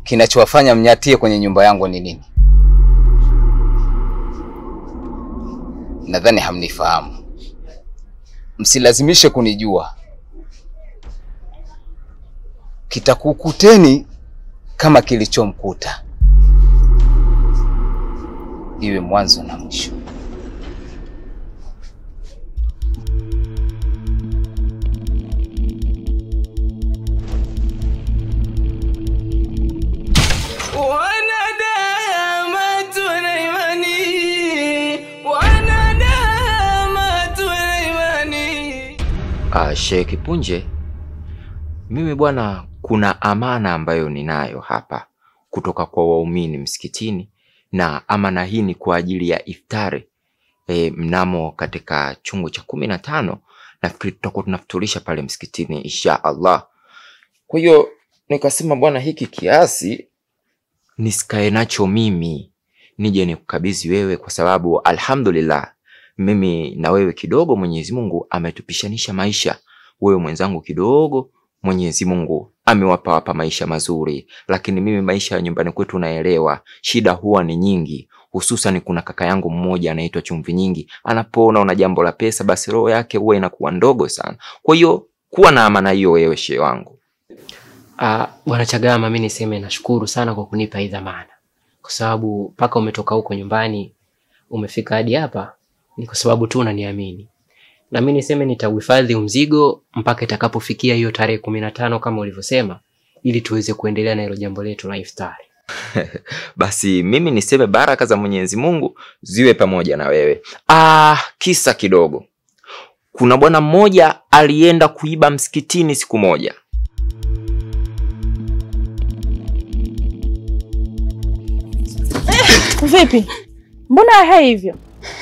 kinachowafanya mnyatie kwenye nyumba yangu ni nini? Nadhani hamnifahamu. Msilazimishe kunijua, kitakukuteni kama kilichomkuta, iwe mwanzo na mwisho. Wanadamu tuna imani, wanadamu tuna imani. Ah, Sheikh Kipunje, mimi bwana, kuna amana ambayo ninayo hapa kutoka kwa waumini msikitini, na amana hii ni kwa ajili ya iftari e, mnamo katika chungu cha kumi na tano nafikiri tutakuwa tunafuturisha pale msikitini insha Allah. Kwa hiyo nikasema bwana, hiki kiasi nisikae nacho mimi, nije nikukabidhi wewe, kwa sababu alhamdulillah mimi na wewe kidogo Mwenyezi Mungu ametupishanisha maisha. Wewe mwenzangu kidogo Mwenyezi Mungu amewapa wapa maisha mazuri, lakini mimi maisha ya nyumbani kwetu naelewa shida huwa ni nyingi, hususan kuna kaka yangu mmoja anaitwa Chumvi Nyingi. Anapoona una jambo la pesa, basi roho yake huwa inakuwa ndogo sana. Kwa hiyo kuwa na amana hiyo, wewe shehe wangu. Ah, Bwana Chagama, mi niseme nashukuru sana kwa kunipa hii dhamana, kwa sababu mpaka umetoka huko nyumbani umefika hadi hapa ni kwa sababu tu unaniamini, na mi niseme nitauhifadhi mzigo mpaka itakapofikia hiyo tarehe kumi na tano kama ulivyosema, ili tuweze kuendelea na hilo jambo letu la iftari. Basi mimi niseme baraka za Mwenyezi Mungu ziwe pamoja na wewe. Ah, kisa kidogo. Kuna bwana mmoja alienda kuiba msikitini siku moja. Vipi? Mbona hai hivyo?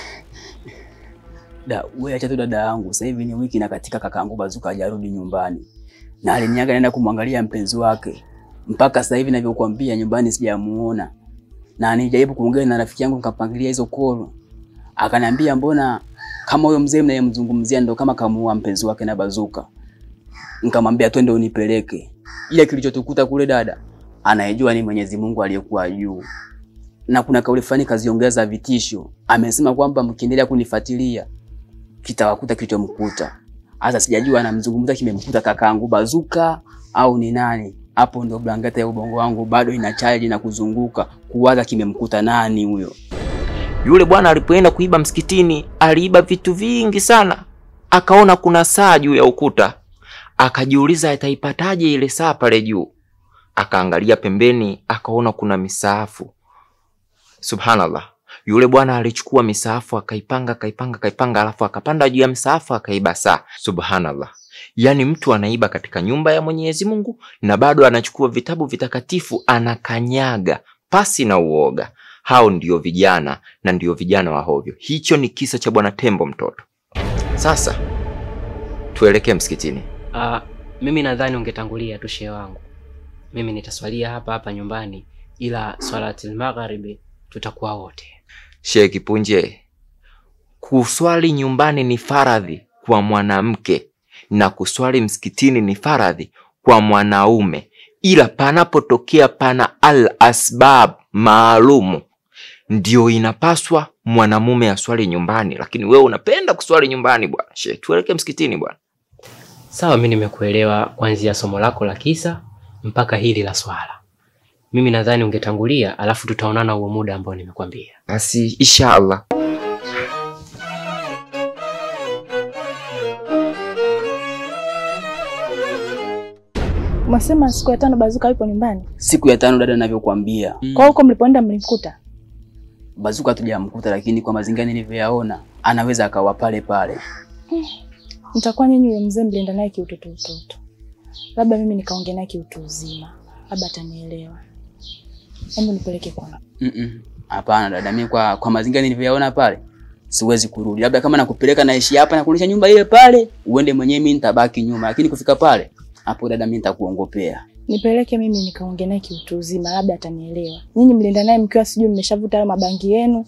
Da, wewe acha tu dada yangu. Sasa hivi ni wiki na katika kakaangu Bazuka hajarudi nyumbani. Na aliniaga naenda kumwangalia mpenzi wake. Mpaka sasa hivi ninavyokuambia nyumbani sijamuona. Na nijaribu kuongea na rafiki yangu nikapangilia hizo kolo. Akaniambia mbona kama huyo mzee mnayemzungumzia ndo kama kamuua mpenzi wake na Bazuka. Nikamwambia twende unipeleke. Ile kilichotukuta kule dada, anayejua ni Mwenyezi Mungu aliyekuwa juu. Na kuna kauli fulani kaziongeza vitisho. Amesema kwamba mkiendelea kunifuatilia kitawakuta kilichomkuta. Hasa sijajua anamzungumza kimemkuta kakaangu Bazuka au ni nani. Hapo ndo blanketi ya ubongo wangu bado ina charge na kuzunguka kuwaza kimemkuta nani huyo. Yule bwana alipoenda kuiba msikitini, aliiba vitu vingi sana. Akaona kuna saa juu ya ukuta, akajiuliza ataipataje ile saa pale juu. Akaangalia pembeni, akaona kuna misaafu. Subhanallah, yule bwana alichukua misaafu akaipanga, akaipanga, akaipanga, alafu akapanda juu ya misaafu akaiba saa. Subhanallah, yaani mtu anaiba katika nyumba ya Mwenyezi Mungu na bado anachukua vitabu vitakatifu anakanyaga pasi na uoga. Hao ndio vijana na ndio vijana wa hovyo. Hicho ni kisa cha bwana Tembo mtoto. Sasa tuelekee msikitini. Ah, mimi nadhani ungetangulia tu shehe wangu. Mimi nitaswalia hapa hapa nyumbani, ila swalatil magharibi tutakuwa wote. Shehe Kipunje, kuswali nyumbani ni faradhi kwa mwanamke na kuswali msikitini ni faradhi kwa mwanaume, ila panapotokea pana al asbab maalumu ndio inapaswa mwanamume aswali nyumbani, lakini wewe unapenda kuswali nyumbani bwana. Shehe, tuelekee msikitini bwana. Sawa, mimi nimekuelewa kuanzia somo lako la kisa mpaka hili la swala. Mimi nadhani ungetangulia, alafu tutaonana huo muda ambao nimekwambia. Basi inshallah. Umesema siku ya tano Bazuka yupo nyumbani. Siku ya tano dada, ninavyokuambia Kwa huko mlipoenda mlimkuta? Bazuka hatujamkuta, lakini kwa mazingira nilivyoyaona anaweza akawa pale pale. Mtakuwa nyinyi yule mzee mlienda naye kiutoto utoto. Labda mimi nikaongea naye kiutu uzima. Labda atanielewa. Hebu nipeleke kwangu. Mm-mm. Hapana dada, mimi kwa, kwa mazingira nilivyoyaona pale siwezi kurudi. Labda kama nakupeleka naishi hapa na kurudisha nyumba ile pale, uende mwenyewe, mimi nitabaki nyuma, lakini kufika pale hapo dada, mimi nitakuongopea. Nipeleke mimi nikaongea naye kiutu uzima, labda atanielewa. Nyinyi mlienda naye mkiwa sijui mmeshavuta hayo mabangi yenu.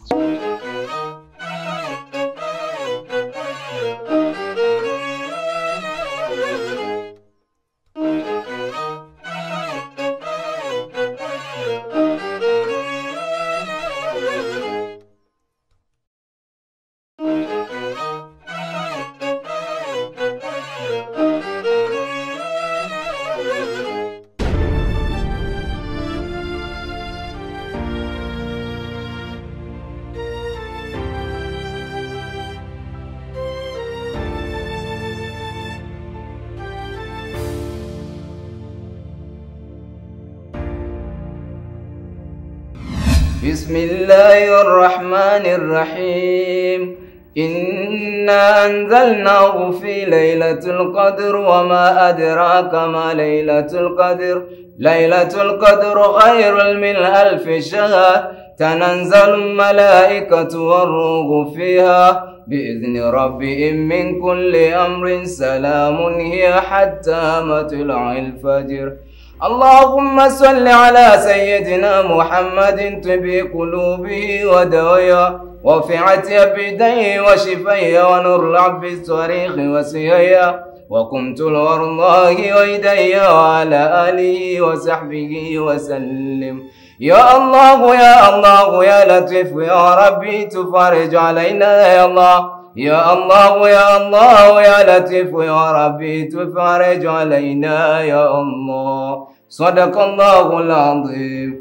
بسم الله الرحمن الرحيم إنا أنزلناه في ليلة القدر وما أدراك ما ليلة القدر ليلة القدر خير من ألف شهر تنزل الملائكة والروح فيها بإذن ربهم من كل أمر سلام هي حتى مطلع الفجر اللهم صل على سيدنا محمد طب قلوبه ودويا وفعة يبديه وشفيه ونور العب الصريخ وسيايا وقمت الورضاه ويدي وعلى آله وصحبه وسلم يا الله يا الله يا لطيف يا ربي تفرج علينا يا الله يا الله يا الله يا لطيف يا ربي تفرج علينا يا الله صدق الله العظيم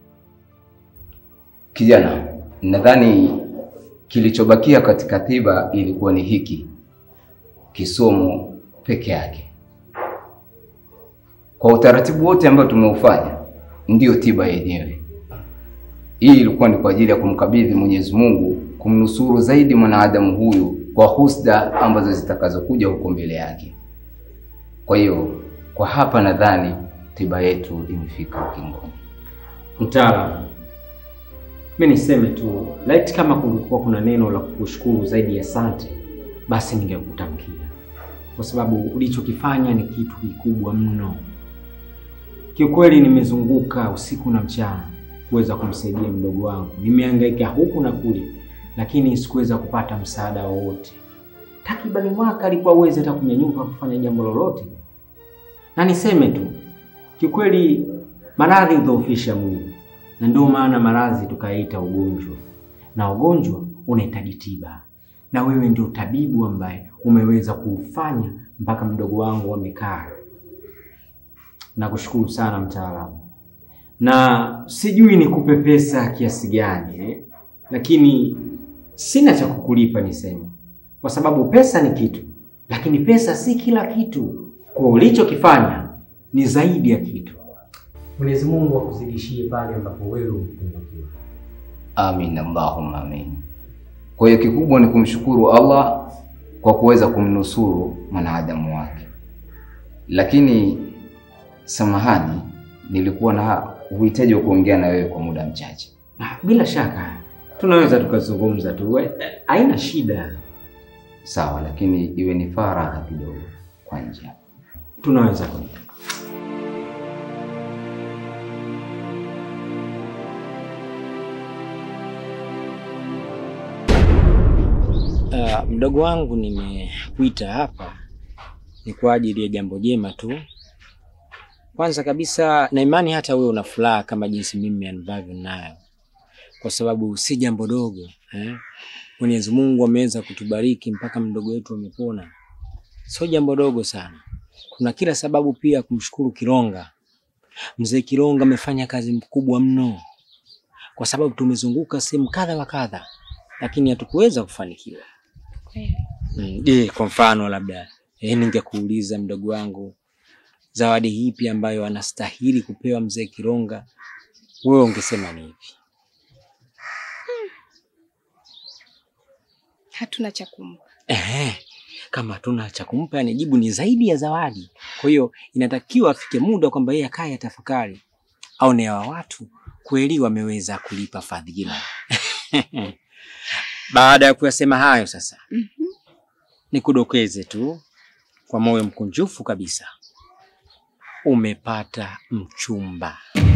Kijana, nadhani kilichobakia katika tiba ilikuwa ni hiki kisomo peke yake. Kwa utaratibu wote ambao tumeufanya, ndiyo tiba yenyewe. Hii ilikuwa ni kwa ajili ya kumkabidhi Mwenyezi Mungu, kumnusuru zaidi mwanadamu huyu kwa husda ambazo zitakazokuja huko mbele yake. Kwa hiyo, kwa hapa nadhani tiba yetu imefika ukingoni. Mtaalamu, mi niseme tu, laiti kama kungekuwa kuna neno la kukushukuru zaidi ya asante, basi ningekutamkia, kwa sababu ulichokifanya ni kitu kikubwa mno. Kiukweli nimezunguka usiku na mchana kuweza kumsaidia mdogo wangu, nimehangaika huku na kule, lakini sikuweza kupata msaada wowote. Takribani mwaka alikuwa uwezi hata kunyanyuka kufanya jambo lolote, na niseme tu kiukweli, maradhi hudhoofisha mwili na ndio maana maradhi tukaita ugonjwa, na ugonjwa unahitaji tiba, na wewe ndio tabibu ambaye umeweza kuufanya mpaka mdogo wangu amekaa. Nakushukuru sana mtaalamu, na sijui nikupe pesa kiasi gani eh? Lakini sina cha kukulipa niseme, kwa sababu pesa ni kitu, lakini pesa si kila kitu. Kwa ulichokifanya ni zaidi ya kitu. Mwenyezi Mungu akuzidishie pale ambapo wewe umepungukiwa. Amin, Allahumma amin. Kwa hiyo kikubwa ni kumshukuru Allah kwa kuweza kumnusuru mwanadamu wake, lakini samahani, nilikuwa na uhitaji wa kuongea na wewe kwa muda mchache. Ah, Bila shaka tunaweza tukazungumza tu, we- haina shida, Sawa, lakini iwe ni faragha kidogo kwa nje. tunaweza kwenda. Uh, mdogo wangu nimekuita hapa ni kwa ajili ya jambo jema tu. Kwanza kabisa na imani hata wewe una furaha kama jinsi mimi ambavyo nayo, kwa sababu si jambo dogo eh? Mwenyezi Mungu ameweza kutubariki mpaka mdogo wetu amepona, sio jambo dogo sana. Kuna kila sababu pia ya kumshukuru Kironga. Mzee Kironga amefanya kazi mkubwa mno, kwa sababu tumezunguka sehemu kadha wa kadha, lakini hatukuweza kufanikiwa. Mm, Je, kwa mfano labda eh, ningekuuliza mdogo wangu, zawadi ipi ambayo anastahili kupewa mzee Kironga, wewe ungesema ni ipi? Hatuna cha kumpa. Ehe, kama hatuna cha kumpa, yani jibu ni zaidi ya zawadi. Kwa hiyo inatakiwa afike muda kwamba yeye akae atafakari, aone hawa watu kweli wameweza kulipa fadhila. Baada ya kuyasema hayo sasa, nikudokeze tu kwa moyo mkunjufu kabisa, umepata mchumba.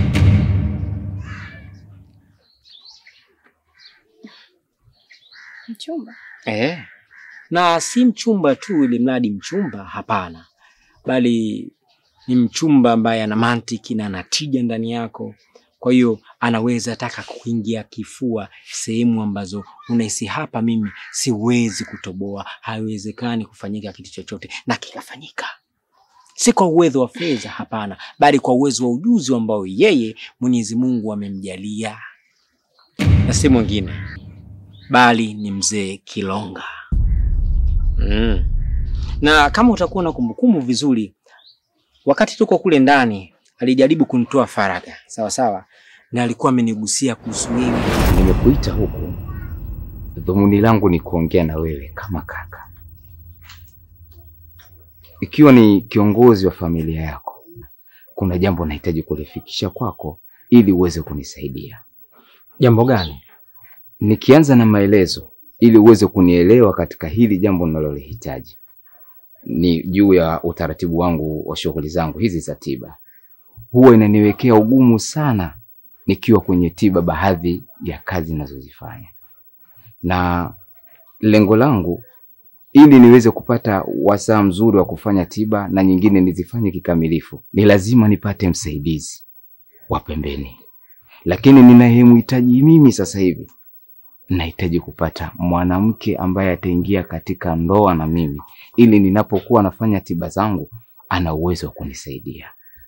Mchumba? Eh, na si mchumba tu ili mradi mchumba, hapana, bali ni mchumba ambaye ana mantiki na ana tija ndani yako. Kwa hiyo anaweza taka kuingia kifua sehemu ambazo unahisi hapa, mimi siwezi kutoboa, haiwezekani kufanyika kitu chochote, na kikafanyika. Si kwa uwezo wa fedha, hapana, bali kwa uwezo wa ujuzi ambao yeye Mwenyezi Mungu amemjalia, na si mwingine bali ni mzee Kilonga. Mm. Na kama utakuwa na kumbukumbu vizuri, wakati tuko kule ndani alijaribu kunitoa faraga, sawa sawa, na alikuwa amenigusia kuhusu wewe. Nimekuita huku, dhumuni langu ni kuongea na wewe kama kaka, ikiwa ni kiongozi wa familia yako. Kuna jambo nahitaji kulifikisha kwako ili uweze kunisaidia. Jambo gani? Nikianza na maelezo ili uweze kunielewa katika hili jambo ninalolihitaji, ni juu ya utaratibu wangu wa shughuli zangu hizi za tiba. Huwa inaniwekea ugumu sana nikiwa kwenye tiba, baadhi ya kazi ninazozifanya, na lengo langu ili niweze kupata wasaa mzuri wa kufanya tiba na nyingine nizifanye kikamilifu, ni lazima nipate msaidizi wa pembeni, lakini ninayemhitaji mimi sasa hivi nahitaji kupata mwanamke ambaye ataingia katika ndoa na mimi, ili ninapokuwa nafanya tiba zangu ana uwezo wa kunisaidia.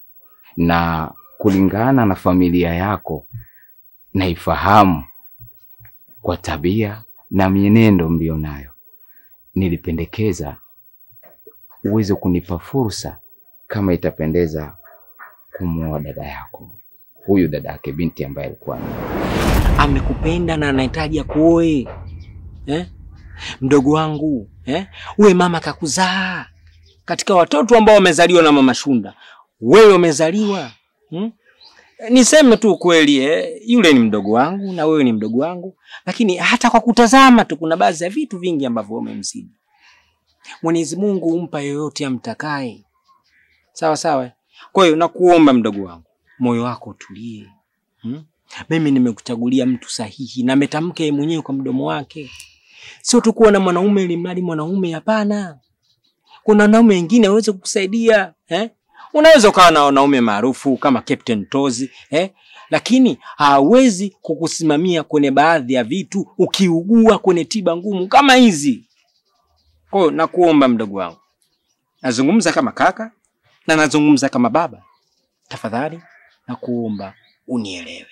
Na kulingana na familia yako, naifahamu kwa tabia na mienendo mlionayo, nilipendekeza uweze kunipa fursa, kama itapendeza, kumwoa dada yako, huyu dada yake binti ambaye alikuwa amekupenda na anahitaji akuoe eh? Mdogo wangu eh? Uwe mama kakuzaa katika watoto ambao wamezaliwa na mama Shunda, wewe umezaliwa hmm? Niseme tu kweli eh? Yule ni mdogo wangu na wewe ni mdogo wangu, lakini hata kwa kutazama tu kuna baadhi ya vitu vingi ambavyo umemzidi. Mwenyezi Mungu humpa yoyote amtakaye, sawa sawa. Kwa hiyo nakuomba mdogo wangu, moyo wako utulie hmm? Mimi nimekuchagulia mtu sahihi na ametamka yeye mwenyewe kwa mdomo wake, sio tu kuwa na mwanaume ili mradi mwanaume. Hapana, kuna wanaume wengine waweze kukusaidia eh? Unaweza ukawa na wanaume maarufu kama Captain Tozi eh? Lakini hawezi kukusimamia kwenye baadhi ya vitu ukiugua kwenye tiba ngumu kama hizi. Kwa hiyo nakuomba mdogo wangu, nazungumza kama kaka na nazungumza kama baba, tafadhali nakuomba unielewe.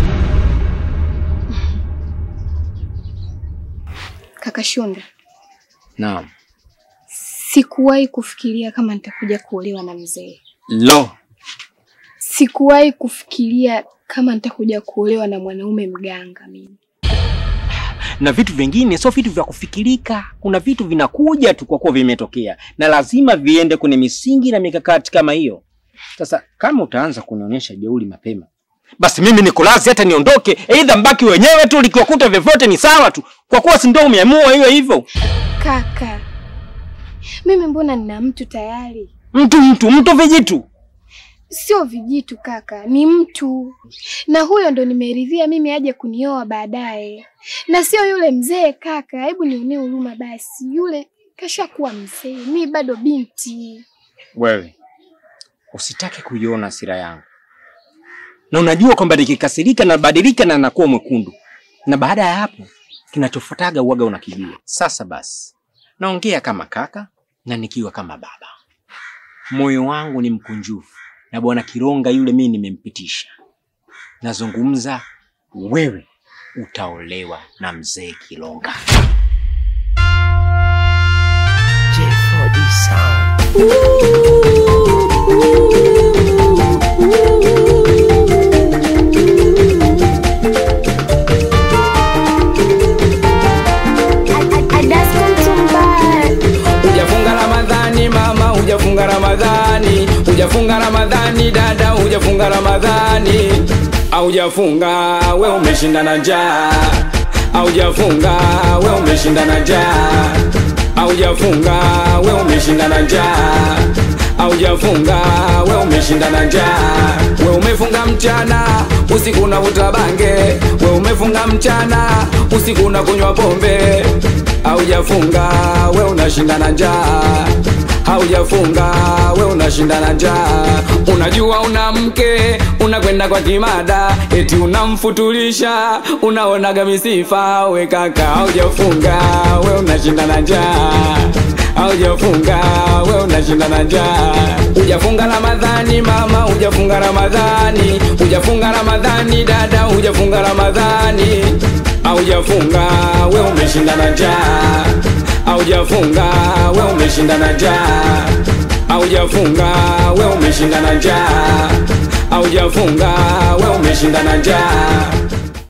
Kaka Shunda, Naam. sikuwahi kufikiria kama nitakuja kuolewa na mzee. Lo, Sikuwahi kufikiria kama nitakuja kuolewa na mwanaume mganga mimi. na vitu vingine sio vitu vya kufikirika. Kuna vitu vinakuja tu kwa kuwa vimetokea, na lazima viende kwenye misingi na mikakati kama hiyo. Sasa kama utaanza kunionyesha jeuri mapema, basi mimi niko lazi hata niondoke, aidha mbaki wenyewe tu, likiwakuta vyovyote ni sawa tu, kwa kuwa si ndio umeamua hiyo hivyo. Kaka, mimi mbona nina mtu tayari? Mtu mtu mtu vijitu Sio vijitu kaka, ni mtu, na huyo ndo nimeridhia mimi aje kunioa baadaye, na sio yule mzee. Kaka, hebu nionee huruma basi, yule kashakuwa mzee, mi bado binti. wewe usitake kuiona hasira yangu, na unajua kwamba nikikasirika nabadilika na nakuwa mwekundu, na baada ya hapo kinachofuataga uwaga unakijua. Sasa basi, naongea kama kaka na nikiwa kama baba. Moyo wangu ni mkunjufu, na bwana Kironga yule mimi nimempitisha. Nazungumza, wewe utaolewa na mzee Kironga. Hujafunga Ramadhani mama, hujafunga Ramadhani, hujafunga Ramadhani dada, hujafunga Ramadhani, aujafunga we umeshinda na njaa, aujafunga we umeshinda na njaa, aujafunga we umeshinda na njaa, aujafunga we umeshinda na njaa, we umefunga mchana usiku na utabange, we umefunga mchana usiku na kunywa pombe haujafunga we unashinda na njaa, haujafunga we unashinda na njaa. Unajua una mke unakwenda kwa kimada, eti unamfutulisha, unaonaga misifa. We kaka, haujafunga we unashinda na njaa, haujafunga we unashinda na njaa. Hujafunga Ramadhani mama, hujafunga Ramadhani, hujafunga Ramadhani dada, hujafunga Ramadhani Aujafunga we umeshinda na njaa, aujafunga we umeshinda na njaa, aujafunga we umeshinda na njaa, aujafunga we umeshinda na njaa